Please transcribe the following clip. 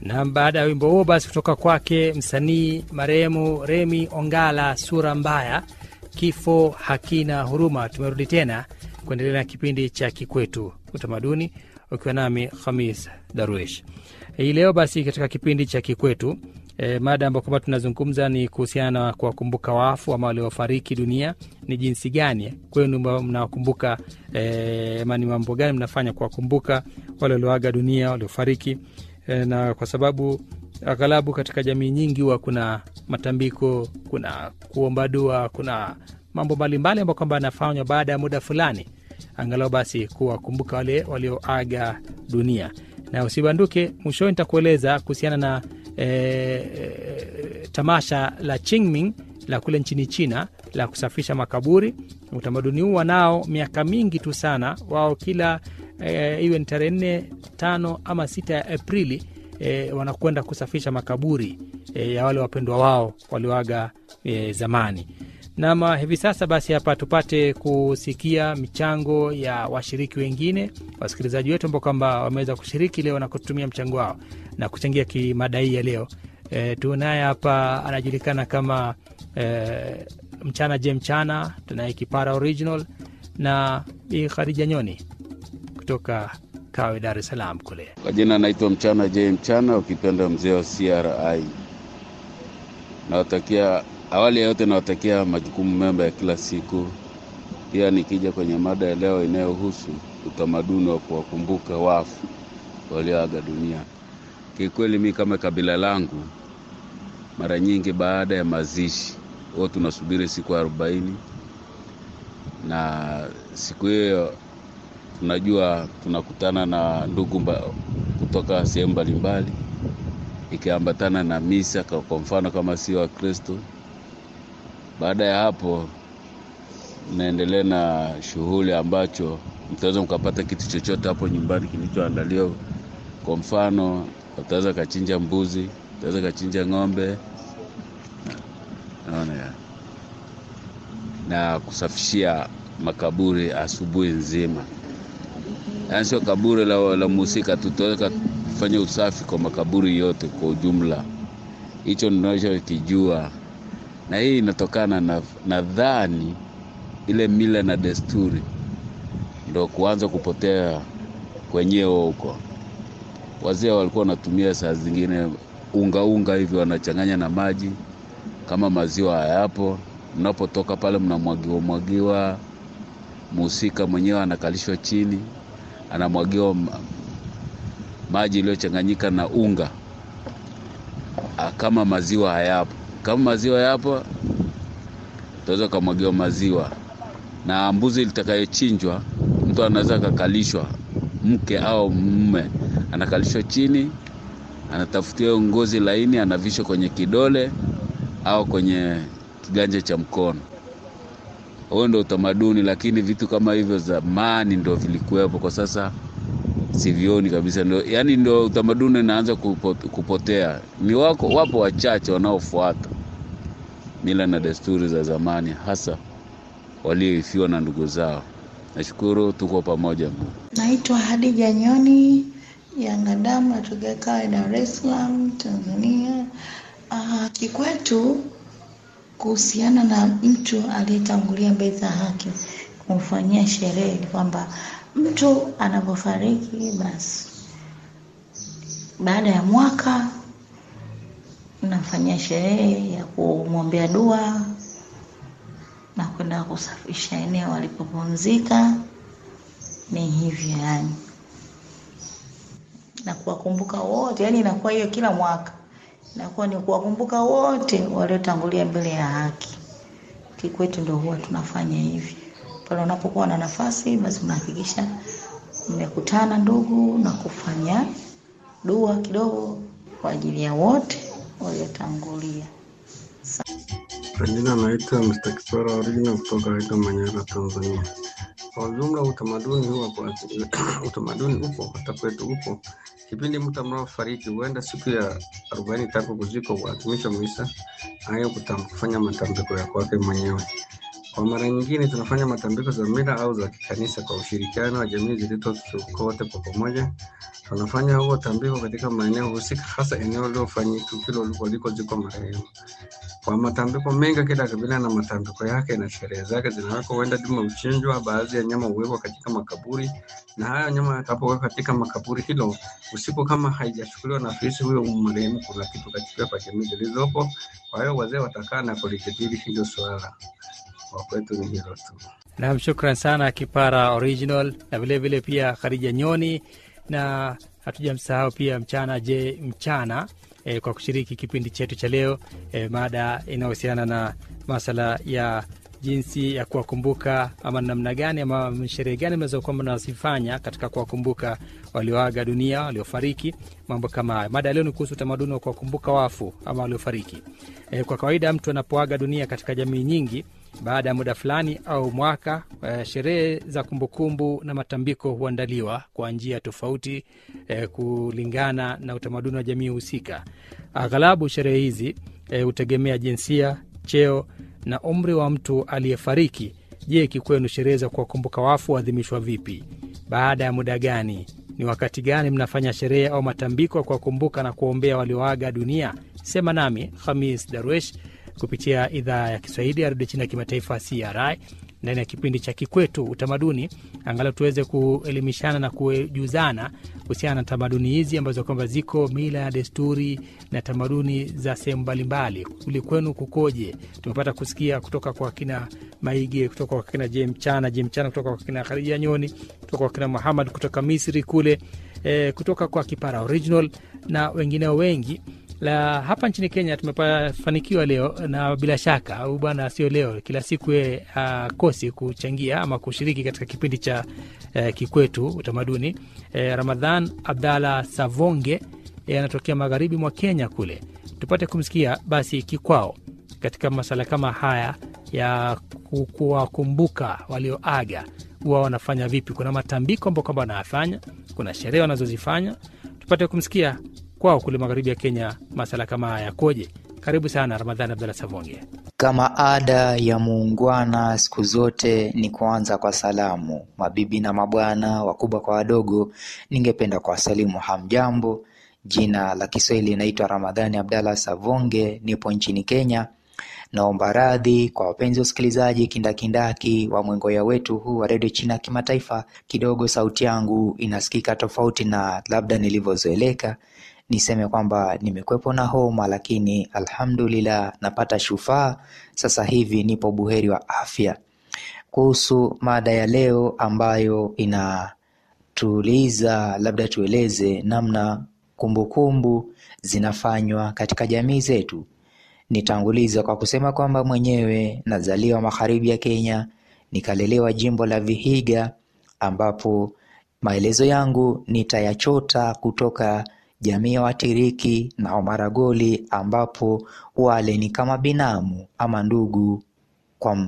Na baada ya wimbo huo basi kutoka kwake msanii marehemu Remi Ongala, sura mbaya, kifo hakina huruma. Tumerudi tena kuendelea na kipindi cha Kikwetu Utamaduni, ukiwa nami Khamis Darwish hii leo. Basi katika kipindi cha Kikwetu e, mada ambayo kwamba tunazungumza ni kuhusiana na kuwakumbuka wafu ama waliofariki dunia. Ni jinsi gani kwenu mnawakumbuka e, ama ni mambo gani mnafanya kuwakumbuka wale walioaga dunia, waliofariki e, na kwa sababu aghalabu katika jamii nyingi huwa kuna matambiko, kuna kuomba dua, kuna mambo mbalimbali ambayo kwamba yanafanywa baada ya muda fulani, angalau basi kuwakumbuka wale walioaga dunia. Na usibanduke, mwishoni nitakueleza kuhusiana na e, e, tamasha la Qingming la kule nchini China la kusafisha makaburi. Utamaduni huu wanao miaka mingi tu sana, wao kila e, iwe ni tarehe nne, tano ama sita ya Aprili e, wanakwenda kusafisha makaburi e, ya wale wapendwa wao walioaga e, zamani. Nama hivi sasa basi, hapa tupate kusikia michango ya washiriki wengine, wasikilizaji wetu ambao kwamba wameweza kushiriki leo na kutumia mchango wao na kuchangia kimada hii ya leo. E, tunaye hapa anajulikana kama e, mchana je mchana, tunaye kipara original na Bi Khadija Nyoni kutoka Kawe, Dar es Salaam kule. Kwa jina naitwa mchana je mchana, ukipenda mzee wa CRI. Nawatakia awali ya yote nawatakia majukumu mema ya kila siku. Pia nikija kwenye mada ya leo inayohusu utamaduni wa kuwakumbuka wafu walioaga dunia, kikweli mi kama kabila langu, mara nyingi baada ya mazishi huwa tunasubiri siku arobaini, na siku hiyo tunajua tunakutana na ndugu mba, kutoka sehemu mbalimbali, ikiambatana na misa, kwa mfano kama sio Wakristo baada ya hapo naendelea na shughuli ambacho mtaweza mkapata kitu chochote hapo nyumbani kilichoandaliwa. Kwa mfano, utaweza kachinja mbuzi, utaweza kachinja ng'ombe, naona ya na kusafishia makaburi asubuhi nzima, yaani sio kaburi la, la mhusika tu, tutaweza kufanya usafi kwa makaburi yote kwa ujumla. Hicho ninachokijua na hii inatokana na nadhani ile mila na desturi ndo kuanza kupotea kwenyewe huko. Wazee walikuwa wanatumia saa zingine unga unga hivi wanachanganya na maji, kama maziwa hayapo, mnapotoka pale mnamwagiwa mwagiwa, muhusika mwenyewe anakalishwa chini, anamwagiwa maji iliyochanganyika na unga kama maziwa hayapo kama maziwa yapo, utaweza ukamwagiwa maziwa. Na mbuzi litakayochinjwa, mtu anaweza akakalishwa, mke au mume anakalishwa chini, anatafutiwa ngozi laini, anavishwa kwenye kidole au kwenye kiganja cha mkono. Huo ndo utamaduni, lakini vitu kama hivyo zamani ndo vilikuwepo, kwa sasa sivioni kabisa. Ndo, yani ndo utamaduni unaanza kupotea. Ni wako wapo wachache wanaofuata mila na desturi za zamani, hasa walioifiwa na ndugu zao. Nashukuru, tuko pamoja. Naitwa Hadija Nyoni Yanga Damu, natokea Kawe, Dar es Salaam, Tanzania. Uh, kikwetu kuhusiana na mtu aliyetangulia mbele za haki kumfanyia sherehe kwamba mtu anapofariki basi baada ya mwaka nafanyia sherehe ya kumwombea dua na kwenda kusafisha eneo alipopumzika. Ni hivyo yani, na kuwakumbuka wote, yani inakuwa hiyo kila mwaka inakuwa ni kuwakumbuka wote waliotangulia mbele ya haki. Kikwetu ndio huwa tunafanya hivi pale unapokuwa na nafasi, basi mnahakikisha mmekutana ndugu na kufanya dua kidogo kwa ajili ya wote waliotangulia. Kwa jina naitwa Mr. Kiswara Original kutoka Aida Manyara, Tanzania. Kwa ujumla utamaduni huo kwa utamaduni upo hata kwetu upo. Kipindi mtu mnaofariki huenda siku ya arobaini tangu kuzikwa huadhimisha misa hayo kufanya matambiko ya kwake mwenyewe. Kwa mara nyingine tunafanya matambiko za mila au za kikanisa kwa ushirikiano wa jamii zilizo kote kwa pamoja. Tunafanya huo tambiko katika maeneo husika, hasa eneo lilofanyika tukio walikozikwa marehemu. Kwa matambiko mengi, kila kabila na matambiko yake na sherehe zake zinawekwa. Huenda dume huchinjwa, baadhi ya nyama huwekwa katika makaburi, na hayo nyama yatakapowekwa katika makaburi hilo usiku, kama haijachukuliwa na afisi huyo marehemu, kuna kitu katika kwa jamii zilizopo. Kwa hiyo wazee watakaa na kulijadili hilo swala. Kwa kwetu ni hilo tu. Nam, shukran sana Kipara Original na vilevile vile pia Khadija Nyoni na hatujamsahau pia Mchana Je Mchana e, kwa kushiriki kipindi chetu cha leo e, mada inayohusiana na masala ya jinsi ya kuwakumbuka ama namna gani ama sherehe gani mnaweza kwamba mnazifanya katika kuwakumbuka walioaga dunia, waliofariki, mambo kama hayo. Mada ya leo ni kuhusu utamaduni wa kuwakumbuka wafu ama waliofariki. E, kwa kawaida mtu anapoaga dunia katika jamii nyingi baada ya muda fulani au mwaka eh, sherehe za kumbukumbu na matambiko huandaliwa kwa njia tofauti eh, kulingana na utamaduni wa jamii husika. Aghalabu sherehe hizi hutegemea eh, jinsia, cheo na umri wa mtu aliyefariki. Je, kikwenu sherehe za kuwakumbuka wafu huadhimishwa vipi? Baada ya muda gani? Ni wakati gani mnafanya sherehe au matambiko ya kuwakumbuka na kuwaombea walioaga dunia? Sema nami Hamis Darwesh kupitia idhaa ya Kiswahili ya redio China ya kimataifa CRI ndani ya kipindi cha Kikwetu Utamaduni, angalau tuweze kuelimishana na kujuzana kuhusiana na tamaduni hizi ambazo kwamba ziko mila na desturi na tamaduni za sehemu mbalimbali. Kuli kwenu kukoje? Tumepata kusikia kutoka kwa kina Maige, kutoka kwa kina Je Mchana, Je Mchana, kutoka kwa kina Khadija Nyoni, kutoka kwa kina Muhamad kutoka Misri kule, e, kutoka kwa Kipara Original na wengineo wengi la hapa nchini Kenya tumefanikiwa leo, na bila shaka au bwana, sio leo, kila siku ye akosi kuchangia ama kushiriki katika kipindi cha uh, Kikwetu Utamaduni. Uh, Ramadhan Abdalla Savonge anatokea magharibi mwa Kenya kule, tupate kumsikia basi kikwao katika masala kama haya ya kuwakumbuka walioaga, huwa wanafanya vipi? Kuna matambiko ambao kwamba wanayafanya, kuna sherehe wanazozifanya, tupate kumsikia kwao kule magharibi ya Kenya masala kama haya yakoje? Karibu sana Ramadhani Abdalla Savonge. Kama ada ya muungwana, siku zote ni kuanza kwa salamu. Mabibi na mabwana, wakubwa kwa wadogo, ningependa kuwasalimu hamjambo. Jina la Kiswahili inaitwa Ramadhani Abdalla Savonge, nipo nchini Kenya. Naomba radhi kwa wapenzi wasikilizaji kindakindaki wa mwengoya wetu huu wa redio China ya kimataifa. Kidogo sauti yangu inasikika tofauti na labda nilivyozoeleka. Niseme kwamba nimekwepo na homa, lakini alhamdulillah napata shufaa sasa hivi, nipo buheri wa afya. Kuhusu mada ya leo ambayo inatuuliza labda tueleze namna kumbukumbu kumbu zinafanywa katika jamii zetu. Nitanguliza kwa kusema kwamba mwenyewe nazaliwa magharibi ya Kenya, nikalelewa jimbo la Vihiga, ambapo maelezo yangu nitayachota kutoka jamii ya Watiriki na Wamaragoli, ambapo wale ni kama binamu ama ndugu kwa